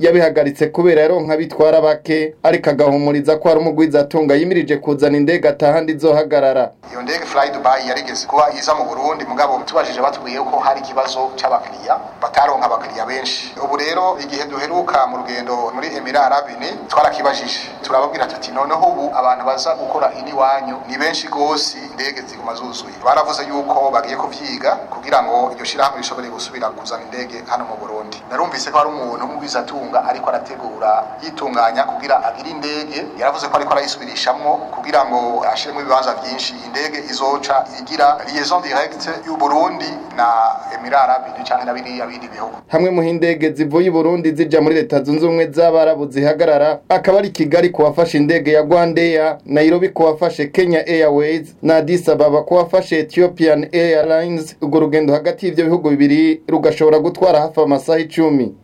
yabihagaritse kubera yaronka bitwara bake ariko agahumuriza ko hari umugwizatunga yimirije kuzana indege atahandi izohagarara iyo ndege fly dubai yarigeze kuba iza mu burundi mugabo tubajije batubwiye ko hari ikibazo c'abakiriya bataronka abakiriya benshi ubu rero igihe duheruka mu rugendo muri emirara arabini twarakibajije turababwira tuti noneho ubu abantu baza gukora ini wanyu ni benshi gose indege ziguma zuzuye baravuze yuko bagiye kuvyiga kugira ngo iryo shirahamwe rishobore gusubira kuzana indege hano mu burundi narumvise ko hari umuntu w'umugwizatunga ariko arategura yitunganya kugira agire indege yaravuze ko ariko arayisubirishamwo kugira ngo ashiremo ibibanza vyinshi indege izoca igira liaison directe y'u Burundi na Emirara Arabini canke na biriya bindi bihugu hamwe mu hindege zivuye i Burundi zija muri leta zunze ubumwe z'abarabu zihagarara akaba ari Kigali ku wafashe indege ya Rwandair Nairobi ku wafashe Kenya Airways na Addis Ababa ku wafashe Ethiopian Airlines urwo rugendo hagati y'ivyo bihugu bibiri rugashobora gutwara hafi amasaha icumi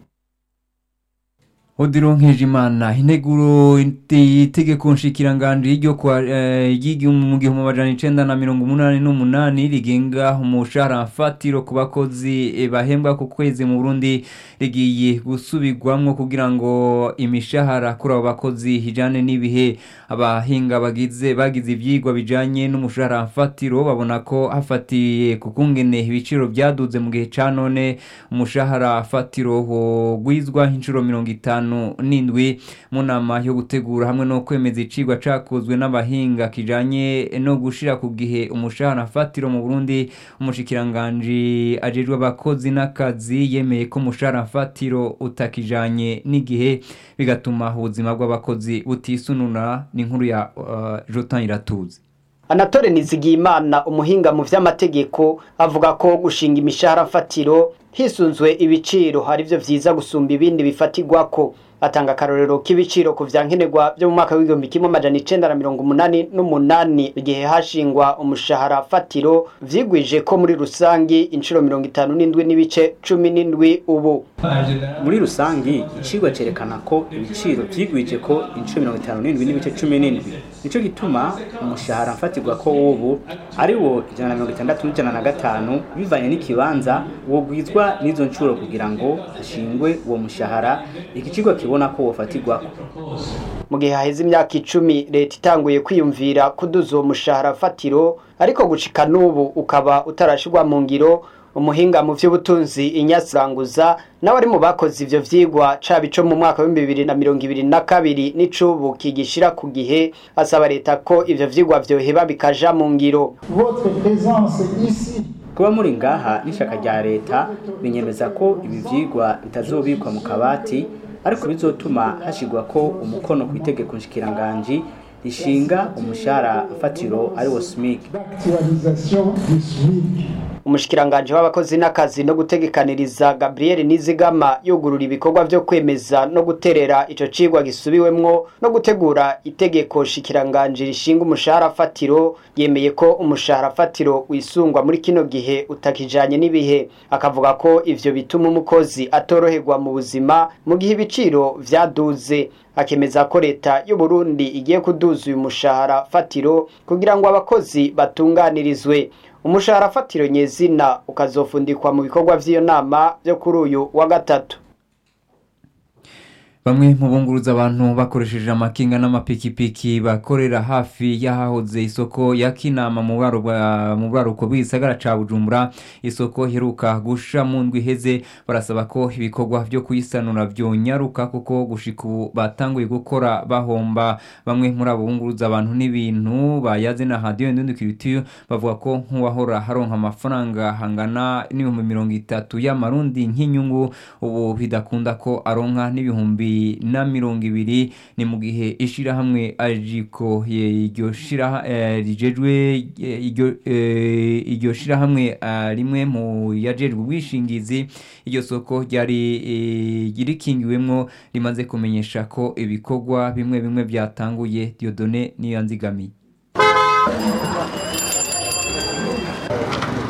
Odiro Nkejimana integuro itegeko nshikiranganje ryo kwa mu gihumbi amajana icenda na mirongo umunani n'umunani rigenga umushahara mfatiro ku bakozi bahembwa ku kwezi mu Burundi rigiye gusubirwamwo kugira ngo imishahara kuri abo bakozi ijane n'ibihe abahinga bagize bagize ivyigwa bijanye n'umushahara mfatiro babona ko hafatiye ku kungene ibiciro byaduze mu gihe ca none umushahara fatiro gwizwa inshuro mirongo itanu n'indwi mu nama yo gutegura hamwe no kwemeza icigwa cakozwe n'abahinga kijanye no gushira ku gihe umushahara fatiro mu Burundi umushikiranganji ajejwe abakozi n'akazi yemeye ko umushahara fatiro utakijanye n'igihe bigatuma ubuzima bw'abakozi butisununa n'inkuru ya uh, Jotan Iratuzi Anatole Nizigiyimana umuhinga mu vy'amategeko avuga ko gushinga imishahara fatiro hisunzwe ibiciro hari byo vyiza gusumba ibindi bifatirwako atanga akarorero k'ibiciro ku vyankenerwa byo mu mwaka w'igihumbi kimwe amajana icenda na mirongo umunani n'umunani igihe hashingwa umushahara fatiro vyigwije ko muri rusangi inshuro mirongo itanu n'indwi n'ibice cumi n'indwi ubu muri rusangi icigwa cerekana ko ibiciro vyigwije ko inshuro mirongo itanu n'indwi n'ibice cumi n'indwi nico gituma umushahara mfatirwa ko w'ubu ari wo ijana na mirongo itandatu n'ijana na gatanu bivanye n'ikibanza wogwizwa n'izo nshuro kugira ngo hashingwe uwo mushahara iki kigo kibona ko wofatirwako mu gihe haheze imyaka icumi leta itanguye kwiyumvira kuduza uwo mushahara fatiro ariko gushika n'ubu ukaba utarashirwa mu ngiro umuhinga mu vy'ubutunzi inyasiranguza nawe ari mu bakoze ivyo vyigwa caba ico mu mwaka w'ibihumbi bibiri na mirongo ibiri na kabiri n'icubu kigishira ku gihe asaba leta ko ivyo vyigwa vyoheba bikaja mu ngiro kuba muri ngaha n'ishaka rya leta binyemeza ko ibi vyigwa bitazobikwa mu kabati ariko bizotuma hashigwa ko umukono ku itegeko nshikiranganji rishinga umushahara fatiro ari wo SMIC umushikiranganje w'abakozi n'akazi no gutegekaniriza Gabriel Nizigama yugurura ibikorwa vyo kwemeza no guterera ico cigwa gisubiwemwo no gutegura itegeko shikiranganje rishinga umushahara fatiro yemeye ko umushahara fatiro wisungwa muri kino gihe utakijanye n'ibihe akavuga ko ivyo bituma umukozi atoroherwa mu buzima mu gihe ibiciro vyaduze akemeza ko leta y'u Burundi igiye kuduza uyu mushahara fatiro kugira ngo abakozi batunganirizwe umushahara fatiro nyezina ukazofundikwa mu bikorwa vy'iyo nama byo kuri uyu wa gatatu bamwe mu bunguruza abantu bakoresheje amakinga n'amapikipiki bakorera hafi y'ahahoze isoko ya kinama mu buraruko bw'igisagara ca bujumbura isoko heruka gusha mu ndwi iheze barasaba ko ibikorwa vyo kuyisanura vyonyaruka kuko gushika ubu batanguye gukora bahomba bamwe muri abo bunguruza abantu n'ibintu bayaze na hadiyo ndundi kiritiyo bavuga ko nk'uwahora haronka amafaranga hangana n'ibihumbi mirongo itatu y'amarundi nk'inyungu ubu bidakunda ko aronka n'ibihumbi na mirongo ibiri ni mu gihe ishirahamwe ajiko iryo shira rijejwe iryo shirahamwe rimwe mu yajejwe ubwishingizi iryo soko ryari rikingiwemwo rimaze kumenyesha ko ibikorwa bimwe bimwe byatanguye Diodone niyo nzigamiye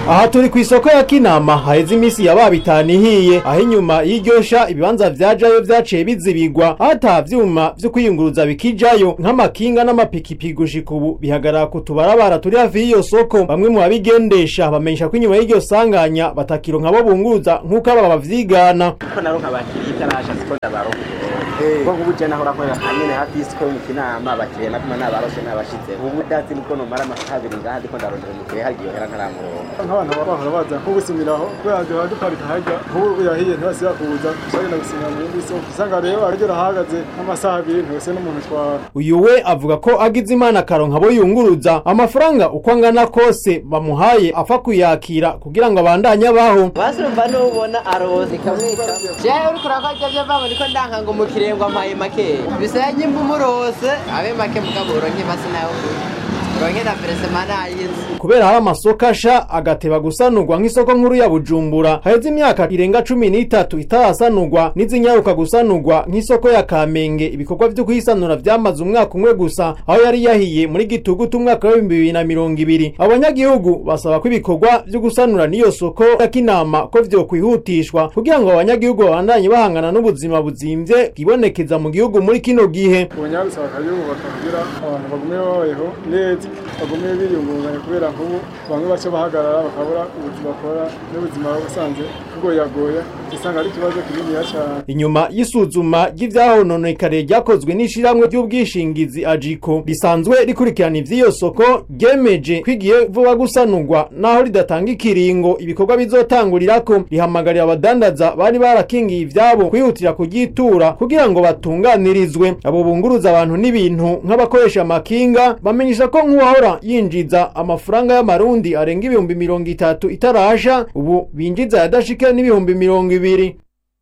aha turi ku isoko ya kinama haheze iminsi yabaye bitanu ihiye aho inyuma y'iryosha ibibanza vyajayo vyaciye bizibigwa aho ata vyuma vyo kwiyunguruza bikijayo nk'amakinga n'amapikipiki gushika ubu bihagarara ku tubarabara turi hafi y'iyo soko bamwe mu babigendesha bamenyesha ko inyuma y'iryo sanganya batakironka bo bunguruza nk'uko aba bavyigana ko naronka abakiriya itarasha siko ndabaronka kuko nk'ubu je nahora nkorera hanyene hafi y'isiko yo mu kinama abakiriya naguma nabaroshe nabashize ubu ndazi nubwo nomara amasaha abiri ngaha ndiko ndarondera umukiriya hari igihe hera ntaramuronka nk'abantu baba bahora baza nko gusimiraho kubera duhora duparika harya nk'ubu yahiye ntibasiba kuza usagenda gusimira mu yindi soko usanga rero aryo rahagaze nk'amasaha abiri ntibese n'umuntu twara uyu we avuga ko agize imana akaronka abo yunguruza amafaranga uko angana kose bamuhaye apfa kuyakira kugira ngo abandanye abaho basurumva n'ubona aroze ikamwika jewe uriko urakorya vyo vamo niko ndanka ngo umukiriya ngo ampaye makeya bisaya nyimba umurose abe make mugabo uronke masi nayo uronke na peresema nayizi kubera hari amasoko asha agateba gusanurwa nk'isoko nkuru ya bujumbura haheze imyaka irenga cumi n'itatu itarasanurwa n'izinyaruka gusanurwa nk'isoko ya kamenge ibikorwa vyo kuyisanura vyamaze umwaka umwe gusa aho yari yahiye muri gitugutu umwaka w'ibihumbi bibiri na mirongo ibiri abanyagihugu basaba ko ibikorwa vyo gusanura n'iyo soko ya kinama ko vyokwihutishwa kugira ngo abanyagihugu babandanye bahangana n'ubuzima buzimvye bwibonekeza mu gihugu muri kino gihe ubunyabusaba bakayubaka kugira abantu bagume babayeho neza bagume biyungunganya kubera nk'ubu bamwe baca bahagarara bakabura ubuzima bakora n'ubuzima busanzwe bugoyagoya usanga ari ikibazo kininiya cyane inyuma y'isuzuma ry'ivyahononekare ryakozwe n'ishirahamwe ry'ubwishingizi ajiko risanzwe rikurikirana ivy'iyo soko ryemeje kwigiye vuba gusanurwa naho ridatanga ikiringo ibikorwa bizotangurirako rihamagarira abadandaza bari barakingiye ivyabo kwihutira kuryitura kugira ngo batunganirizwe abo bunguruza abantu n'ibintu nk'abakoresha amakinga bamenyesha ko nk'uwahora yinjiza amafaranga y'amarundi arenga ibihumbi mirongo itatu itarasha ubu binjiza yadashika n'ibihumbi mirongo ibiri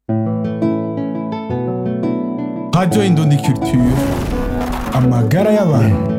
Radio Indundi Culture amagara y'abantu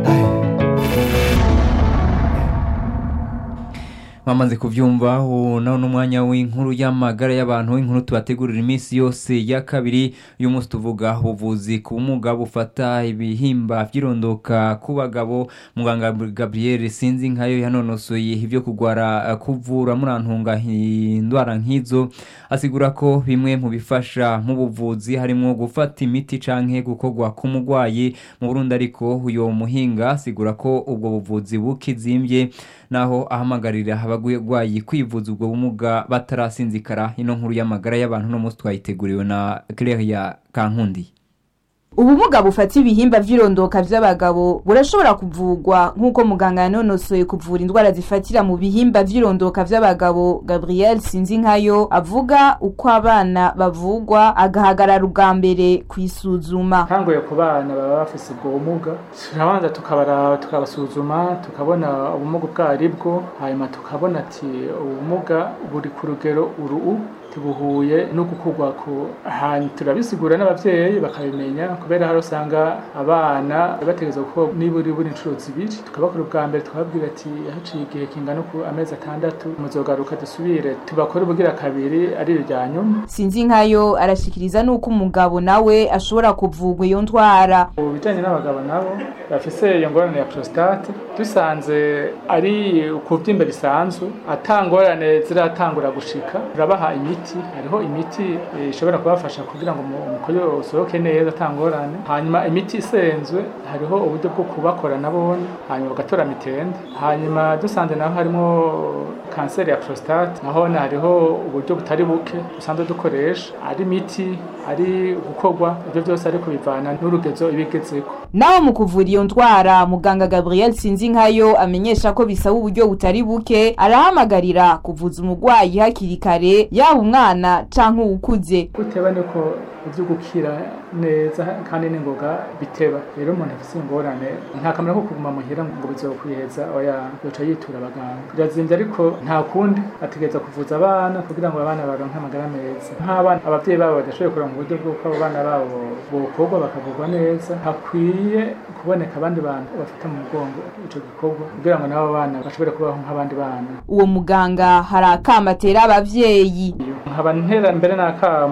mwamaze kuvyumva ubu naho n'umwanya w'inkuru y'amagara y'abantu w'inkuru tubategurira iminsi yose ya kabiri uyu munsi tuvuga ubuvuzi ku bumuga bufata ibihimba vy'irondoka ku bagabo muganga gabriel sinzi nkayo yanonosoye ivyo kugwara kuvura murantunga indwara nk'izo asigura ko bimwe mu bifasha mu buvuzi harimwo gufata imiti canke gukorwa k'umugwayi mu burundi ariko uyo muhinga asigura ko ubwo buvuzi bukizimbye naho ahamagarira abagwayi kwivuza ubwo bumuga batarasinzikara ino nkuru y'amagara y'abantu no munsi twayiteguriwe na Claire Kankundi ubumuga bufata ibihimba vy'irondoka vy'abagabo burashobora kuvugwa nk'uko muganga yanonosoye kuvura indwara zifatira mu bihimba vy'irondoka vy'abagabo gabriel sinzinkayo avuga uko abana bavugwa agahagarara ubwa mbere kwisuzuma ntanguye ku bana baba bafise ubwo bumuga turabanza tukabara tukabasuzuma tukabona ubumuga ubwo aribwo hanyuma tukabona ati ubumuga buri ku rugero uru tubuhuye no gukurwa ku hantu turabisigura n'abavyeyi bakabimenya kubera hari usanga abana bategerezwa ko niburi buri inshuro zibiri tukabakora ubwa mbere tukababwira ati haciye igihe kingana ku amezi atandatu muzogaruka dusubire tubakore ubugira kabiri ari irya nyuma sinzi nkayo arashikiriza nuko umugabo nawe ashobora kuvugwa iyo ndwara mu bijanye n'abagabo nabo bafise iyo ngorane ya prostate dusanze ari ukuvyimba bisanzwe atangorane ziratangura gushika turabaha imiti hariho imiti ishobora kubafasha kugira ngo umukoyo usohoke neza atangorane hanyuma imiti isenzwe hariho uburyo bwo kubakora nabone hanyuma bagatora mitende hanyuma dusanze naho harimo kanseri ya prostate naho hariho uburyo butari buke dusanzwe dukoresha ari imiti ari gukorwa ibyo byose ariko bivana n'urugezo ibigezeko naho mu kuvura iyo ndwara muganga gabriel sinzinkayo amenyesha ko bisaba uburyo butari buke arahamagarira kuvuza umurwayi hakiri kare yaba umwana canke uwukuze guteba niko ivyo gukira neza kandi n'ingoga biteba rero umuntu afise ingorane nta kamera ko kuguma muhira ngo bizokwiheza oya yoca yitura abaganga birazimvye ariko nta kundi ategereza kuvuza abana kugira ngo abana baronke amagara meza nk'abana abavyeyi babo badashoboye kuronka uburyo bw'uko abo bana babo bokorwa bakavurwa neza hakwiye kuboneka abandi bantu bafata mu mugongo ico gikorwa kugira ngo n'abo bana bashobore kubaho nk'abandi bana uwo muganga hari akama atera abavyeyi nkaba ntera mbere n'akamo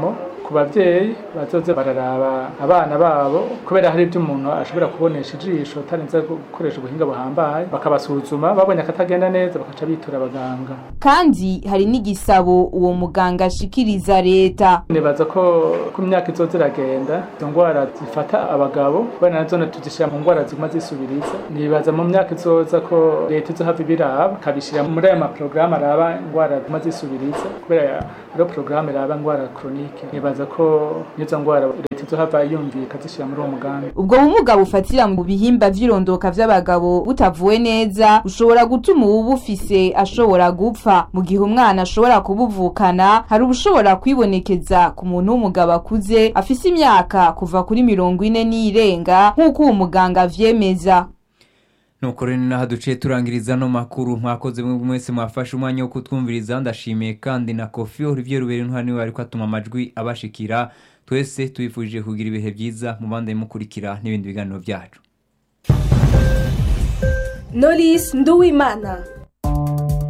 ku bavyeyi bazoze bararaba abana babo kubera hari ibyo umuntu ashobora kubonesha ijisho atarinze gukoresha ubuhinga buhambaye bakabasuzuma babonye akatagenda neza bakaca bitura abaganga kandi hari n'igisabo uwo muganga ashikiriza leta nibaza ko ku myaka izoza iragenda izo ndwara zifata abagabo kubera nazo tuzishyira mu ndwara ziguma zisubiriza nibaza mu myaka izoza ko leta izohava ibiraba ikabishyira muri aya maporogaramu araba indwara ziguma zisubiriza kubera ariyo porogaramu iraba indwara koronike nibaza ko n'izo ndwara leta izohava yumvira ikazishyira muri uwo mugambi ubwo bumuga bufatira mu bihimba vy'irondoka vy'abagabo butavuwe neza bushobora gutuma uwubufise ashobora gupfa mu gihe umwana ashobora kubuvukana hari ubushobora kwibonekeza ku muntu w'umugabo akuze afise imyaka kuva kuri mirongo ine n'irenga nk'uko uwo muganga avyemeza nuko rero naho duciye turangiriza no makuru mwakoze mwe mwese mwafashe umwanya wo kutwumviriza ndashimiye kandi na kofi olivier rubere ntwari niwe ariko atuma amajwi abashikira twese tubifurije kugira ibihe byiza mu bandi mukurikira n'ibindi biganiro byacu Knowless Nduwimana